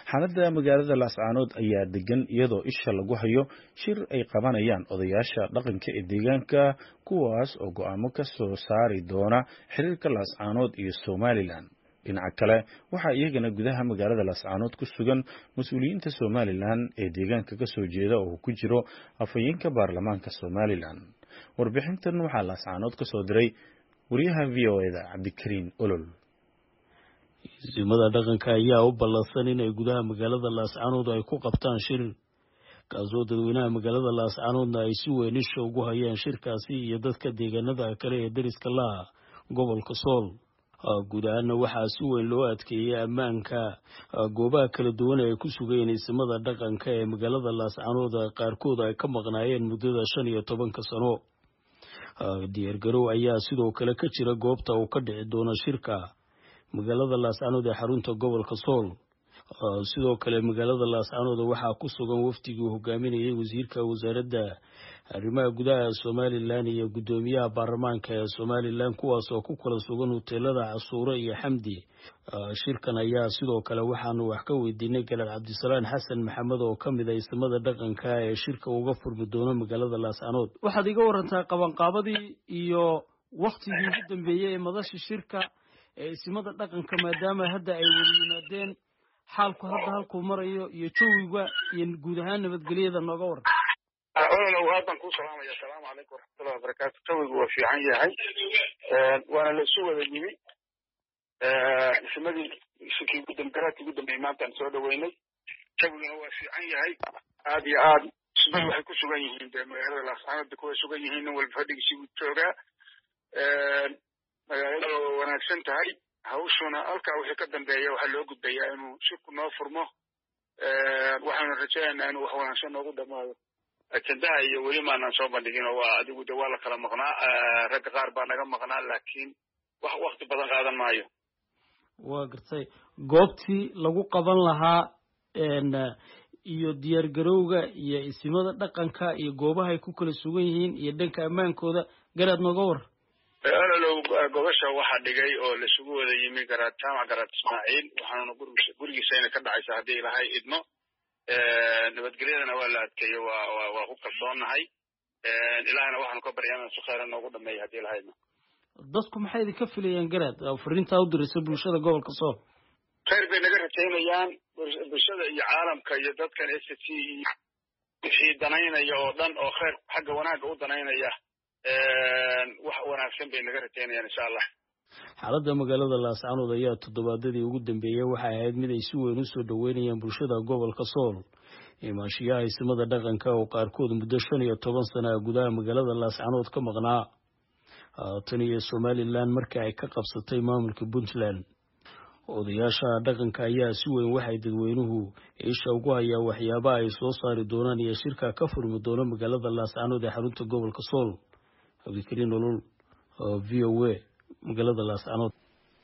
xaaladda magaalada laascaanood ayaa degan iyadoo isha lagu hayo shir ay qabanayaan odayaasha dhaqanka ee deegaanka kuwaas oo go'aamo ka soo saari doona xiriirka laascaanood iyo somalilan dhinaca kale waxaa iyagana gudaha magaalada laascaanood ku sugan mas-uuliyiinta somalilan ee deegaanka ka soo jeeda oo ku jiro afhayeenka baarlamaanka somalilan warbixintan waxaa laascaanood ka soo diray wariyaha v o eda cabdikariin olol isimada dhaqanka ayaa u ballansan inay gudaha magaalada laascaanood ay ku qabtaan shir kaasoo dadweynaha magaalada laascaanoodna ay si weyn isha ugu hayaan shirkaasi iyo dadka deegaanada kale ee deriska laha gobolka sool guud ahaana waxaa si weyn loo adkeeyey ammaanka goobaha kala duwan ee ay ku sugayeen isimada dhaqanka ee magaalada laascaanood qaarkood ay ka maqnaayeen muddada shan iyo tobanka sano diyaargarow ayaa sidoo kale ka jira goobta uu ka dhici doono shirka magaalada laascaanood ee xarunta gobolka sool sidoo kale magaalada laascaanood waxaa ku sugan wafdigii uu hogaaminayay wasiirka wasaaradda arrimaha gudaha somalilan iyo guddoomiyaha baarlamaanka ee somalilan kuwaas oo ku kala sugan hoteelada casuure iyo xamdi shirkan ayaa sidoo kale waxaanu wax ka weydiinay galaad cabdisalaan xasan maxamed oo ka mid a isimada dhaqanka ee shirka uga furmi doono magaalada laascaanood waxaad iga warantaa qabanqaabadii iyo waktigii ugu dambeeyey ee madasha shirka ee isimada dhaqanka maadaama hadda ay wada yimaadeen xaalku hadda halkuu marayo iyo jawiga iyo guud ahaan nabadgelyada nooga waran ololow haddan kuu salaamaya asalaamu calaykum waraxmatullahi wabarakaatu jawigu waa fiican yahay waana la isu wada yimi isimadii shirkii garaadkii ugu dambeeyey maantaan soo dhaweynay jawiguna waa fiican yahay aad iyo aad ismadu waxay ku sugan yihiin dee magaalada laascaanood kuway sugan yihiin nin walba fadhigiisii buu joogaa magaalada waa wanaagsan tahay hawshuna halkaa wixii ka dambeeya waxaa loo gudbayaa inuu shirku noo furmo waxaanu rajaynaynaa inuu wax wanaagsan noogu dhamaado ajendaha iyo weli maanaan soo bandhigin oo waa adigu de waa la kala maqnaa ragga qaar baa naga maqnaa laakiin wax wakti badan qaadan maayo waa gartay goobtii lagu qaban lahaa iyo diyaargarowga iyo isimada dhaqanka iyo goobaha ay ku kala sugan yihiin iyo dhanka ammaankooda garaad nooga war ololow gobasha waxaa dhigay oo laisugu wada yimi garaad jaamac garaad ismaaciil waxaanuna gurigiisayna ka dhacaysa haddii ilahay idmo nabadgelyadana waa la adkeeyo waa waa ku kalsoonnahay ilahayna waxaanu ka baryaa inaan si khayra noogu dhameeyo haddii ilahay idmo dadku maxay idinka filayaan garaad fariintaa u diraysa bulshada gobolka sool khayr bay naga rajaynayaan bulshada iyo caalamka iyo dadkan s c iyo wixii danaynaya oo dhan oo khayr xagga wanaagga u danaynaya wax wanaagsan bay naga rajaynayaan insha allah xaaladda magaalada laascaanood ayaa toddobaadadii ugu dambeeyey waxay ahayd mid ay si weyn u soo dhoweynayaan bulshada gobolka sool imaashiyaha isimada dhaqanka oo qaarkood muddo shan iyo toban sana gudaha magaalada laascaanood ka maqnaa tan iyo somalilan markii ay ka qabsatay maamulka puntland odayaasha dhaqanka ayaa si weyn waxay dadweynuhu isha ugu hayaa waxyaabaha ay soo saari doonaan iyo shirka ka furmi doono magaalada laascaanood ee xarunta gobolka sool cabdikariin olol v o a magaalada laascaanood